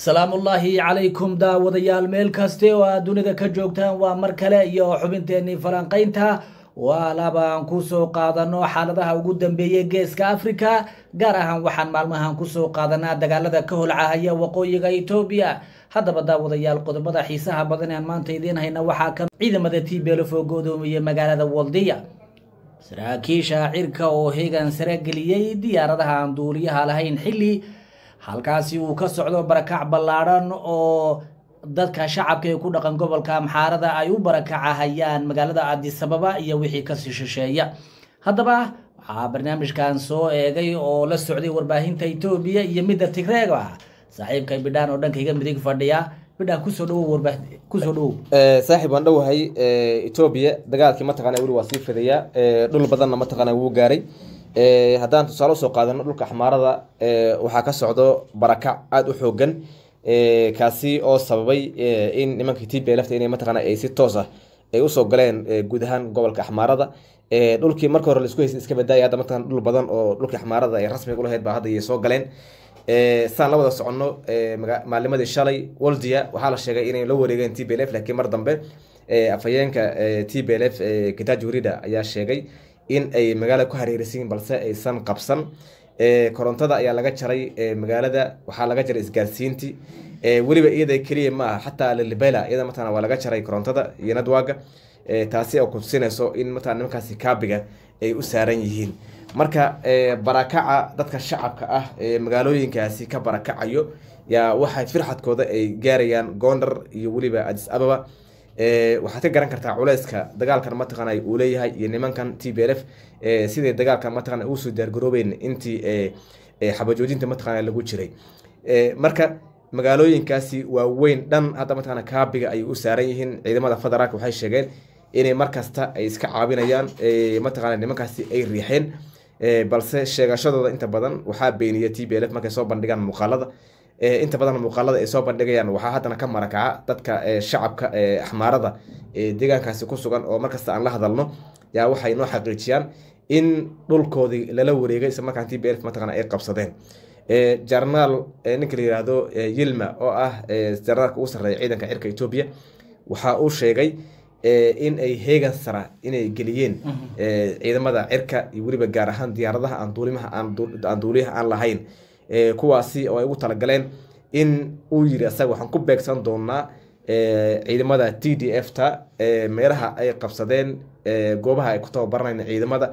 salaamullaahi calaykum daawadayaal meel kaste oo aad dunida ka joogtaan waa mar kale iyo xubinteenii falanqaynta waa labaan kusoo qaadano xaaladaha ugu dambeeyay geeska africa gaar ahaan waxaan maalmahan kusoo qaadanaa dagaalada ka holcahaya waqooyiga etoobiya haddaba daawadayaal qodobada xiisaha badan aan maanta idiin hayna waxaa ka ciidamada tblf oo godoomiyey magaalada waldiya saraakiisha cirka oo heegan sare geliyey diyaaradaha aan duuliyaha lahayn xilli halkaasi uu ka socdo barakac ballaadhan oo dadka shacabka ee ku dhaqan gobolka amxaarada ay u barakacahayaan magaalada adisababa iyo wixii kasii shisheeya haddaba waxaa barnaamijkan soo eegay oo la socday warbaahinta etoobiya iyo midda tigreega saaxiibka bidhaan oo dhankayga midig fadhiya bidhaan kusoo dhawow warbaa kusoo dhawow saaxiib waan dhowahay etoobiya dagaalkii mataqana weli waa sii fidayaa dhul badanna mataqana wuu gaaray haddaan tusaale usoo qaadano dhulka axmaarada waxaa ka socdo barakac aada u xoogan kaasi oo sababay in nimankii t b lfta inay mataqana ay si toos ah ay usoo galeen guud ahaan gobolka axmaarada dhulkii marka hore laisku haystay iska badaaya hadda mataqana dhul badan oo dhulkii axmaarada ay rasmiga ulahayd baa hadda ay soo galeen saan la wada soconno maalimadii shalay waldia waxaa la sheegay inay la wareegeen t b l f laakiin mar dambe afhayeenka t b l f kitaji warida ayaa sheegay in ay magaalada ku hareerisiin balse aysan qabsan korontada ayaa laga jaray magaalada waxaa laga jaray isgaarsiintii weliba iyada keliya ma aha xataa lalibela iyada mataqana waa laga jaray korontada iyo nadwaaga taasi oo kutusinayso in mataqana nimankaasi kaabiga ay u saaran yihiin marka barakaca dadka shacabka ah ee magaalooyinkaasi ka barakacayo yaa waxay firxadkooda ay gaarayaan gondar iyo weliba adis ababa waxaad ka garan kartaa culeyska dagaalkan mataqana uu leeyahay iyo nimankan t b l f siday dagaalkan mataqana uusoo diyaargaroobeyn intii xabajoojinta mataqana lagu jiray marka magaalooyinkaasi waa weyn dhan hadda mataqana kaabiga ayay u saaran yihiin ciidamada federaalka waxay sheegeen inay markasta ay iska caabinayaan mataqana nimankaasi ay riixeen balse sheegashadooda inta badan waxaa beeniya t b l f markay soo bandhigaan muuqaalada inta badan muuqaalada ay soo bandhigayaan waxaa haddana ka marakaca dadka shacabka axmaarada deegaankaasi ku sugan oo markasta aan la hadalno yaa waxay noo xaqiijiyaan in dhulkoodii lala wareegay isla markaan t b l mataqana ay qabsadeen jarnaal ninka la yihahdo yilma oo ah jarnaalka ugu sarreeya ciidanka cirka etoobiya waxa uu sheegay in ay heegan sara inay geliyeen ciidamada cirka iyo weliba gaar ahaan diyaaradaha aan duulimaha aan duuliyaha aan lahayn kuwaasi oo ay ugu talagaleen in uu yiri asaga waxaan ku beegsan doonaa ciidamada t d f ta meelaha ay qabsadeen goobaha ay ku tababaranayna ciidamada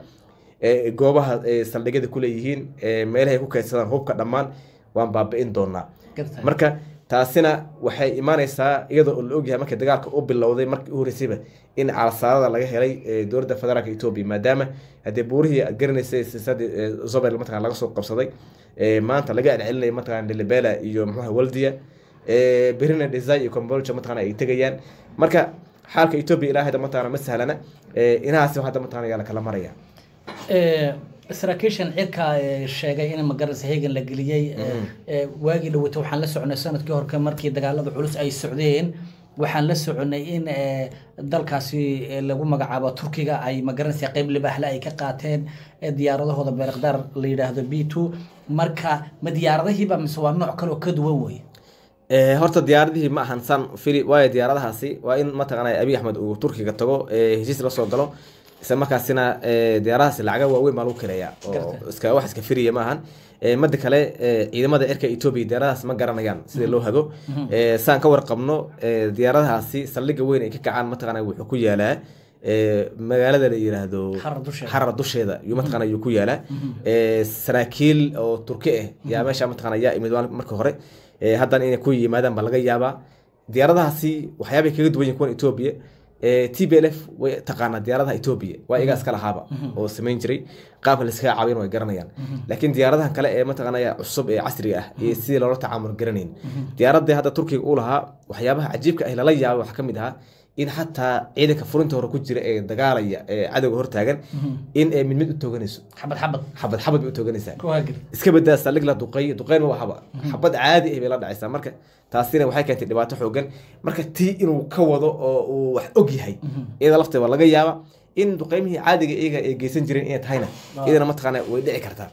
goobaha saldhigyada kuleeyihiin meelaha ay ku kaydsadaan hubka dhammaan waan baabi-in doonaa marka taasina waxay imaaneysaa iyadoo la ogyahay markii dagaalka u bilowday markii u horeysayba in calasaarada laga helay dowladda federaalk etoobiya maadaama haddii buurihii aad garanaysay sisadii zobel mataqana laga soo qabsaday maanta laga celcelinaya mataqana lilibela iyo muxuha waldia berina desai iyo combolja mataqana ay tegayaan marka xaalka etoobiya ilaa hadda mataqana ma sahlana inahaasi hadda mataqana yaa lakala maraya saraakiishan cirka sheegay in magaranaysa heegan la geliyey waagii dhaweyta waxaan la soconay sanadkii horka markii dagaalada culus ay socdeen waxaan la soconay in dalkaasi lagu magacaabo turkiga ay magaranaysa qeyb libaaxle ay ka qaateen diyaaradahooda beerakdaar la yidhaahdo b two marka ma diyaaradahiiba mise waa nooc kaleo ka duwan wey horta diyaaradihii ma ahan san fili waayo diyaaradahaasi waa in mataqana abiy axmed uu turkiga tago heshiis la soo galo isla markaasina diyaaradahaasi lacaga waaweyn baa lagu kireeya oo iska wax iska firiya ma ahan mada kale ciidamada cirka etoobiya diyaaradahaas ma garanayaan sida loo hago saan ka warqabno diyaaradahaasi saldhiga weyn ay ka kacaan mataqana wuxuu ku yaalaa magaalada la yiraahdo xarar dusheeda yuu mataqana yuu ku yaalaa saraakiil oo turki ah yaa meesha mataqana yaa imid marka hore haddana inay ku yimaadaan baa laga yaabaa diyaaradahaasi waxyaabay kaga duwan yihin kuwan etoobiya t b l f way taqaanaa diyaaradaha etoobiya waa iyagaa iska lahaaba oo samayn jiray qaabka laiskaga caabiyan way garanayaan laakiin diyaaradaha kale ee mataqaanaya cusub ee casriga ah iyo sidii loola tacaamul garanayn diyaaradii hadda turkiga uu lahaa waxyaabaha cajiibka ah lala yaabay waxaa ka mid ahaa in xataa ciidanka furinta hore ku jira ee dagaalaya ee cadowga hortaagan in ay mid mid u tooganayso xabad xabad xabad xabad bay u tooganaysaa iska badaa saldhig la duqay duqeyn ma waxaba xabad caadi ah bay la dhacaysaa marka taasina waxay keentay dhibaato xoogan marka tii inuu ka wado oo uu wax og yahay iyada lafteeda laga yaaba in duqeymihii caadiga iyaga ay geysan jireen inay tahayna iyadana mataqaana way dhici kartaa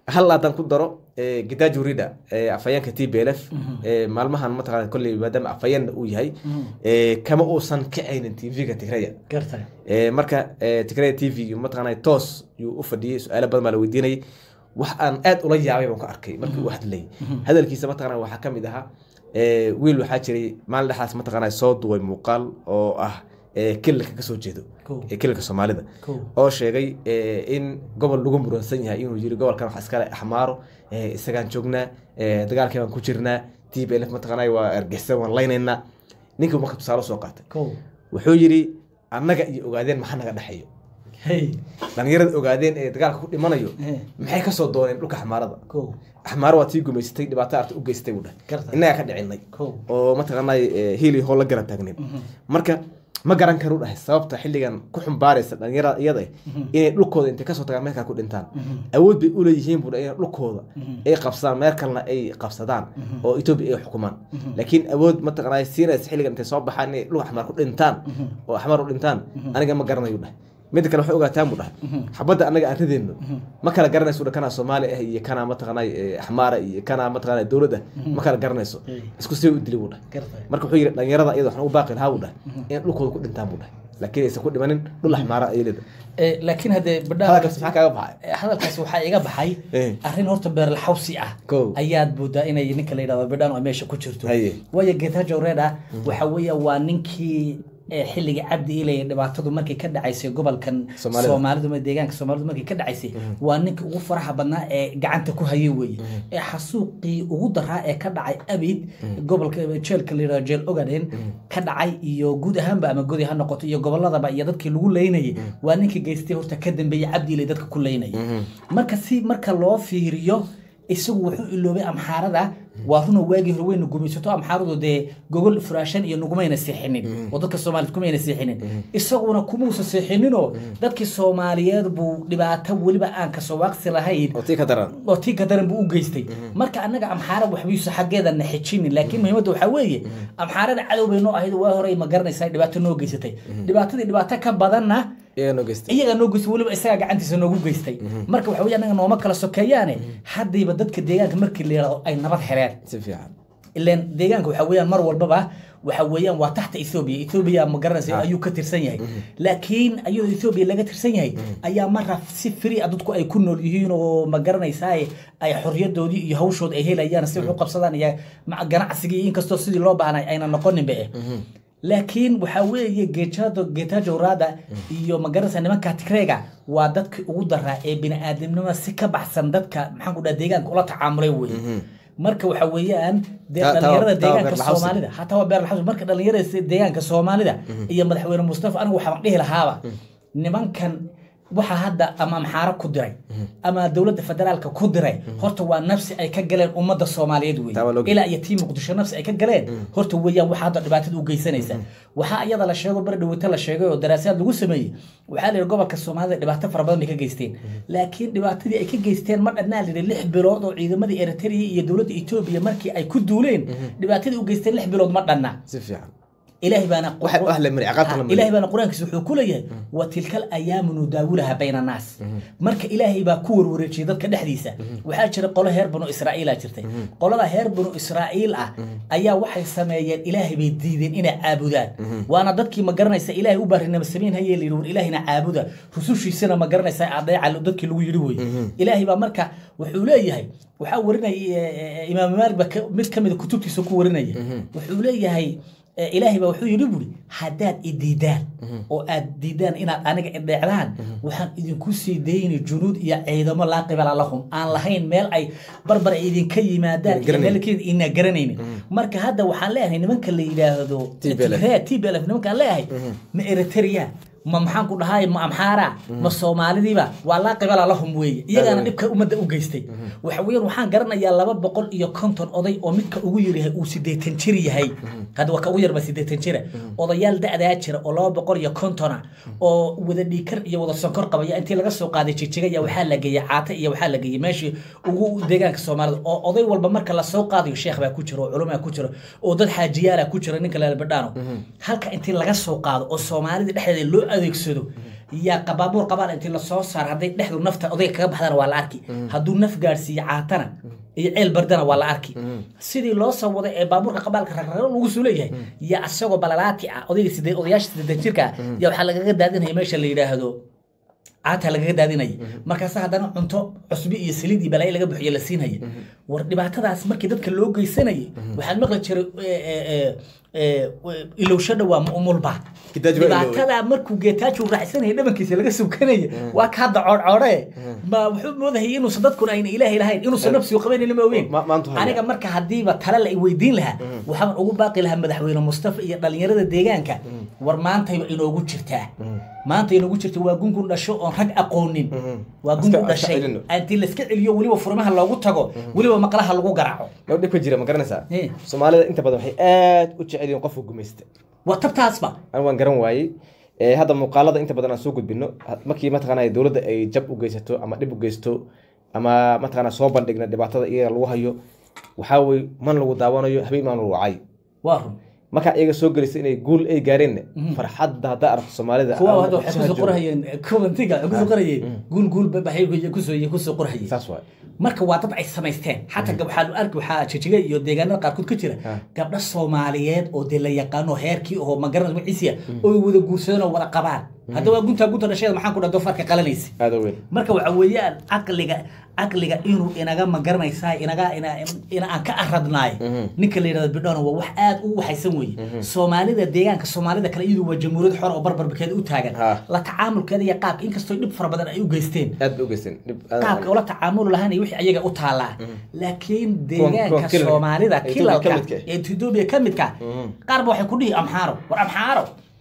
hal haddaan ku daro eh, gitajo rida eh, afhayeenka t b l f eh, maalmahan mataqaana kolley maadaama afhayeenna uu yahay eh, kama uusan kacaynin tv-ga tigraya gartay Eh, marka eh, tigraya t v mataqaana toos yuu u fadhiyey su-aalo badan baa la weydiinayay wax aan aad ula yaabay baan ka arkay markii uu hadlayay hadalkiisa mataqaana waxaa ka mid ahaa eh, wiil waxaa jiray maalin dhexaas mataqaana soo duway muuqaal oo ah eh, kililka kasoo jeedo Cool. ee kililka soomaalida Cool. oo sheegay eh, in gobol lagu muransan yahay inuu yiri gobolkan wax iskale axmaaro eh, isagaan joognaa eh, dagaalkii baan ku jirnaa t b l f mataqaana waa ergeysan waan laynaynaa ninkii marka tusaale soo qaatay kow wuxuu yidhi annaga iyo ogaadeen maxaa naga dhexeeyo hey dhalinyarada ogaadeen ee dagaalka ku dhimanayo Eh. maxay kasoo dooneen dhulka axmaarada kow axmaaro waa tii gumaysatay dhibaato arta u geystay buu dhahay Gartay. innagaa ka dhicinay Kow. oo mataqaanay hiili hoo la gara taagnin marka ma garan karu dhahay sababta xilligan ku xumbaaraysa dhalinyarada iyada eh, inay dhulkooda intay kasoo tagaan meel kale ku dhintaan awood bay uleeyihiin buu dhahay inay dhulkooda ay qabsadaan meel kalena ay qabsadaan oo etoobiya ay xukumaan laakiin awood mataqaanay siinaysa xilligan intay soo baxaan inay dhul axmaar ku dhintaan oo axmaar u dhintaan aniga ma garanayu dhahay midda kale waxay ogaataan buu dhahay xabadda annaga aan ridayno ma kala garanayso dha kanaa soomaali ah iyo kanaa mataqaanay eh, axmaara iyo kanaa mataqaanay dowlad ah ma kala garanayso Eh. isku sii u dili buu dhahay gartay marka wuxuu yidhi dhalinyarada iyada waxaan u baaqi lahaa buu dhahay in dhulkooda ku dhintaan buu dhahay laakiin aysan ku dhimanin dhul axmaara ay leedahay Eh, laakiin haddee badhaa hadalkaas maxaa kaaga baxay Eh, hadalkaas waxaa iga baxay Eh. arrin horta beerlaxawsi ah Kow. ayaad moodaa inay ninka la yidhahdo bidhaan ay meesha ku jirto Haye. waayo getajo reda waxa weeye waa ninkii eh, xilliga cabdi ilay dhibaatadu markay ka dhacaysay gobolkan Soomaalida. soomaalidu ma deegaanka soomaalidu markay ka dhacaysay waa ninkii ugu faraha badnaa ee gacanta ku hayay weeye ee xasuuqii ugu daraa ee ka dhacay abid gobolka jeelka la yidhahdo jeel ogaden ka dhacay iyo guud ahaanba ama godi ha noqoto iyo goboladaba iyo dadkii lagu leynayay waa ninkii geystay horta ka dambeeyey cabdi ilay dadka ku leynayay marka si marka loo fiiriyo isagu wuxuu iloobay amxaarada waa runa waagii hore wayna gumaysato amxaaradu dee gogol furaashan iyo nugumayna seexinin oo dadka soomaaliyed kumayna seexinin isaguna kumuusa seexininoo dadkii soomaaliyeed buu dhibaato weliba aan kasoo waaqsi lahayn oo tii ka daran oo tii ka daran buu u geystay marka annaga amxaara waxbayuusa xaggeeda na xijinin laakiin muhiimadda waxaa weeye amxaarada cadow bay noo ahayd waa horey ma garanaysaa dhibaato noo geysatay dhibaatadii dhibaato ka badanna iyaga noo geystay iyaga noo geystay weliba isagaa gacantiisa noogu geystay marka waxa weye annaga nooma kala sokeeyaane haddayba dadka deegaanka markii la yidhahdo ay nabad heleen si fiican ileen deegaanka waxa weeyaan mar walbaba waxa weeyaan waa taxta ethoobia ethoobia ma garanaysa ayuu ka tirsan yahay laakiin ayadoo ethoobia laga tirsan yahay ayaa mara si free ah dadku ay ku nool yihiin oo ma garanaysaa ay xorriyadoodii iyo hawshooda ay helayaan si wax u qabsadaan iyo ma- ganacsigii inkastoo sidii loo baahnay ayna noqoninba eh laakiin waxaa weeye geejado geetajo rada iyo magaranaysa nimanka tigreega waa dadkii ugu daraa ee bini-aadamnimada si ka baxsan dadka maxaan ku dhaha deegaanka ula tacaamulay weye marka waxa weeyaan dee Ta- ta- dhalinyarada ta- deegaanka beerlaxawsi. soomaalida hataa waa beerlaxawsi marka dhalinyarada deegaanka soomaalida iyo madaxweyne mustafa anigu waxaan dhihi lahaaba nimankan waxa hadda ama amxaaro ku diray ama dowladda federaalka ku diray horta waa nafsi ay ka galeen ummadda soomaaliyeed Taa waa wey loo- ilaa iyo tii muqdisho nafsi ay ka galeen horta weeyaan waxa hadda dhibaatada u geysanaysa waxaa iyada la sheego bari dhaweyta la sheegay oo daraasaad lagu sameeyey waxaa la yidhi gobolka soomaalida dhibaato fara badan bay ka geysteen laakiin dhibaatadii ay ka geysteen ma dhanaa la yidhi lix bilood oo ciidamadii eritrea iyo dowladda etoobiya markii ay ku duuleen dhibaatadii u geysteen lix bilood ma dhanna si fiican ilaahay baana wax wax la mari ciqaabta la mari ilaahay baana qur-aankiisa wuxuu ku leeyahay wa tilka alayaamu nudaawulaha bayna annaas marka ilaahay baa ku warwareejiyay dadka dhexdiisa waxaa jira qolo heer banu israa'iila jirtay qolada heer banu israa'iil ah ayaa waxay sameeyeen ilaahay bay diideen inay caabudaan waana dadkii ma garanaysa ilaahay u baarinama samayn hayee layidhi war ilaahina caabuda rusushiisana ma garanaysa adeeca dadkii lagu yidhi weye ilaahay baa marka wuxuu leeyahay waxaa warinaya imaam maalik baa ka- mid ka mida kutubtiisa ku warinaya wuxuu leeyahay Eh, ilaahay baa wuxuu yidhi buri haddaad i diidaan oo aad diidaan inaad aniga idheecdaan waxaan idinku sii dayni junuud iyo ciidamo laa qibala lahum aan lahayn meel ay barbar ay idinka yimaadaan iyo Garanaynin. meelkeeda ina garanaynin marka hadda waxaan leeyahay nimanka la yidhaahdo TPLF. Tigray, TPLF nimankaan leeyahay ma eritrea ma maxaan ku dhahay ma amxaara ma soomaalidiiba waa laa qibala lahum weeye iyagaana dhibka ummadda u geystay waxa weeyaan waxaan garanayaa laba boqol iyo konton oday oo midka ugu yaryahay uu sideetan jir yahay hadda waa ka ugu yarba sideetan jira odayaal da'daa jira oo laba boqol iyo kontona oo wada dhiikar iyo wada sonkor qabaya intii laga soo qaaday jigjiga waxaa la geeyey caata iyo waxaa la geeyey meeshii ugu deegaanka soomaalida oo oday walba marka lasoo qaadayo sheekh baa ku jira oo culumaa ku jira oo dad xaajiyaala ku jira ninka leelbadhaano halka intii laga soo qaado oo soomaalida dhexdeeda loo adeegsado yaa qabaabuur qabaan intii lasoo saar hadday dhexdu nafta odayga kaga baxdana waa la arki hadduu naf gaadhsiiyo caatana iyo ceel bardana waa la arki sidii loo soo waday ee baabuurka qabaalka ragraro lagu soo leeyahay yaa asagoo balalaati ah odayga sidee odayaasha sideetan jirka ah yaa waxaa lagaga daadinaya meesha la yidhaahdo caata lagaga daadinaya markaasa haddana cunto cusbi iyo saliid iyo balaayo laga buxiyo la siinaya war dhibaatadaas markii dadka loo geysanayay waxaan maqli jiray ilowshadha waa mu'mulba Gitaaj baa iloway. dhibaatada markuu geetaaju raacsanaya dhabankiisa laga subkanaya waa ka hadda coodcoodhe ma wuxuu moodahayay inuusan dadkuna ayna ilaahay lahayn inuusan nafsigu qabanayna ma ogeyn Ma- maanta haya. aniga marka haddiiba tale la i weydiin lahaa waxaan ugu baaqi lahaa madaxweyne mustafa iyo dhalinyarada deegaanka war maantayba inoogu jirtaa maanta inoogu jirta waa gungun dhasho oon rag aqoonin waa gungun Iska- iska dhashay celino. intii layska celiyo weliba furimaha loogu tago weliba maqlaha lagu garaaco ma dhib ka jira ma garanaysaa Eh. soomaalida inta badan waxay aad u jecel yihiin qofka gumaysta waa tabtaasba an waan garan waayey Eh, hadda muuqaalada inta badan aan soo gudbino ha- markii mataqaana dowladda ay jab u geysato ama dhib u geysto ama mataqaana soo bandhigna dhibaatada iyaga lagu hayo waxaa weye man lagu daawanayo habeen maan lagu wacay waa run markaa iyaga soo gelisay inay guul ay gaareenna farxadda haddaa aragto soomaalida kuwa ama hadda waxay kusoo kusoo joogo. qorahayeen kuwantiga waxay kusoo qorahayeen guul guul baxay kusoo kusoo qorahayeen saas waay marka waa dad ay samaysteen xataa gab- waxaa la arki waxaa jijiga iyo deegaanada qaarkood ka jira Ah. gabdho soomaaliyeed oo dee la yaqaano heerkii oo magaranay magaciisiya oo wada guursadeen oo wada qabaan hadda waa guntaa gunta dhasheeda maxaan ku dhaha doofaarka qalanaysa aada weyn marka waxa weeyaan caqliga caqliga inuu inaga magaranaysaa inaga ina ina aan ka aradnaay ninka la yidhahdo bidhona waa wax aad u waxaysan weeye soomaalida deegaanka soomaalida kale iyadu waa jamhuuriyad xor oo barbarkeeda u taagan Ha. la tacaamulkeeda iyo qaabka inkastoo dhib fara badan ay u geysteen aad ba u geysteen dhib aad- qaabka ula tacaamul lahayn iyo wixii ayaga u taallaa laakiin kuwan deegaanka kilalka, soomaalida ee Ethiopia kilalka ka midka ah. ee etoobiya ka midka qaarba waxay ku dhihi amxaaro war amxaaro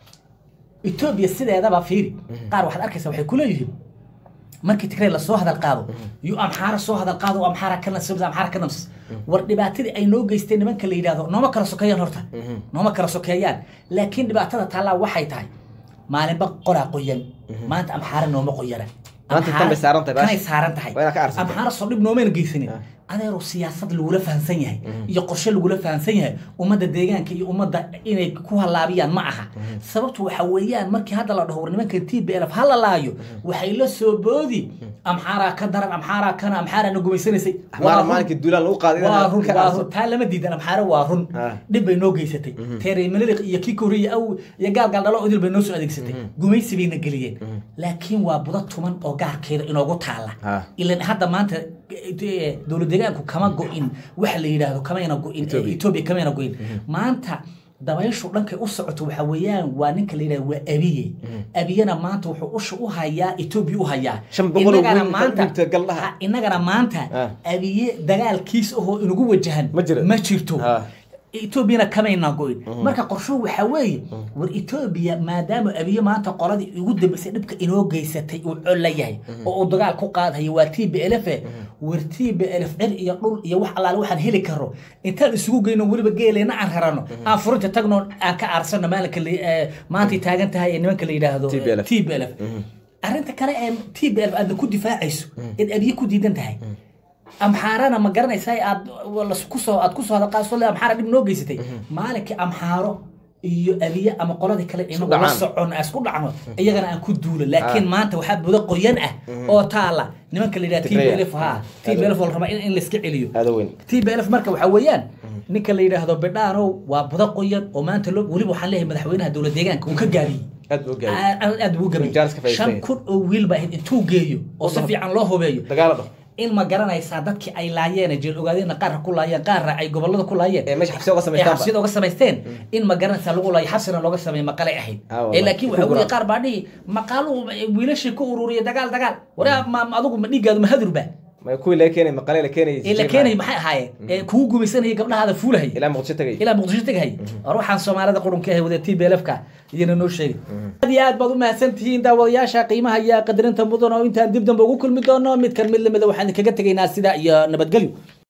etoobiya sideedaba fiiri qaar waxaad arkaysa waxay ku leeyihiin markii tigray lasoo hadal qaado iyo amxaara soo hadal qaado oo amxaara ka nasibs amxaara ka nabs war dhibaatadii ay noo geysteen nimanka la yidhaahdo nooma kala sokeeyaan horta nooma kala sokeeyaan laakiin dhibaatada taallaa waxay tahay maalinba qoraa qoyan maanta amxaara nooma qoyana Maanta tan bay saaran tahay, kanay baash. saaran tahay Waa inaad ka arsatay. amxaara soo dhib noomayna geysanin adeero siyaasad lagula fahansan yahay iyo qorshe lagula fahansan yahay ummadda deegaanka iyo ummadda inay ku halaabiyaan ma aha sababtu waxa weeyaan markii hadda la dhaho war nimanka t b lf ha la laayo waxay la soo boodi amxaaraa ka daran amxaaraa kana amxaaraana gumaysanaysay Waa maala run. maalinkii duulaan lagu qaaday waa inaad run ka waa arso. run taa lama diidan amxaare waa run Ah. dhib bay noo geysatay teeray maliliq iyo kii koriya aw iyo gaalgaal dhalo odil bay noo soo adeegsatay gumaysi bayna geliyeen laakiin waa budo tuman oo gaarkeeda inoogu taala Ah. ilan hadda maanta eh, dowlad deegaanku kama go-in waxa la yidhaahdo kamayna go-in Ethiopia. etoobiya kamayna go-in maanta dabayshu dhankay u socoto waxa weeyaan waa ninka la yidhahdo waa abiye abiyena maanta wuxuu usha u hayaa etoobiya u hayaa Shan boqol oo Innagana wiil ka maanta- dhigta galdhaha. Ha, innagana maanta Ah. abiye dagaalkiis ahoo inugu wajahan Ma jiro. ma jirto Ah. etoobiyana kamayna goyn marka qorshuhu waxaa weeye war etoobiya maadaama abiye maanta qoladii ugu dambeysay dhibka inoo geysatay uu colla yahay oo uu dagaal ku qaadayo waa t b lf war t b lf cir iyo dhul iyo wax allaale waxaan heli karo intaan isugu geyno weliba geeleyna aan rarano aan furinta tagno aan ka aarsano maalinka la- eh, maantay taagan tahay ee nimanka la yidhaahdo TPLF. t b lf arrinta kale ee t b lf aadna ku difaacayso eed abiye ku diidan tahay amxaarana ma garanaysaa aad las- kusoo aad kusoo hadalqaaso le amxaara dhib noo geysatay maalinkii amxaaro iyo abiye ama qoladii kale inagu la dhacaan. socon aan isku dhacno iyagana aan ku duulo laakiin maanta waxaa budo qoyan ah oo taala nimanka la yidhaha t b Tigreya. lf ha t b lf oo la rabaa in in layska celiyo aada weyn t b lf marka waxaa weeyaan ninka la yidhaahdo bidhaanow waa budo qoyan oo maanta loo weliba waxaan leeyahay madaxweynaha dowlad deegaanka uu ka gaabiyey aad buu gaabiyey aad aad- aad buu gaabiyey Jaanis ka faa'iidaystay. shan kun oo wiil baa ahayd intuu geeyo oo si fiican loo hubeeyo dagaalo dho in ma garanaysaa dadkii ay laayeen jeel ogaadeenna qaarra ku laayeen qaarra ay gobolada ku laayeen ee meesha xabsiga uga ee samaystaan xabsiyada uga samaysteen in ma garanaysaa lagu laayo xabsina looga sameeyo maqalay ahayd Ah, wallahi. ee laakiin Ku waxa weye guraan. qaar baa dhihi maqaaluhu wiilashii ku ururiya dagaal dagaal waraa ma ma adigu ma dhiiggaadu ma hadurba ma kuwii laga keenay maqale la keenayay ee la keenay maxay ahaayeen ee kugu gumaysanayay gabdhahaada fuulahaya ilaa muqdisho tagay ilaa muqdisho teghay war waxaan soomaalida qurunka ahay wada t b lfka iyana noo sheegay aad iyo aad baad u mahadsan tihiin daawadayaasha qiimaha iyo qadarinta mudan oo intaan dib dambe ugu kulmi doono midkan mid lamida waxaan kaga tegaynaa sidaa iyo nabadgelyo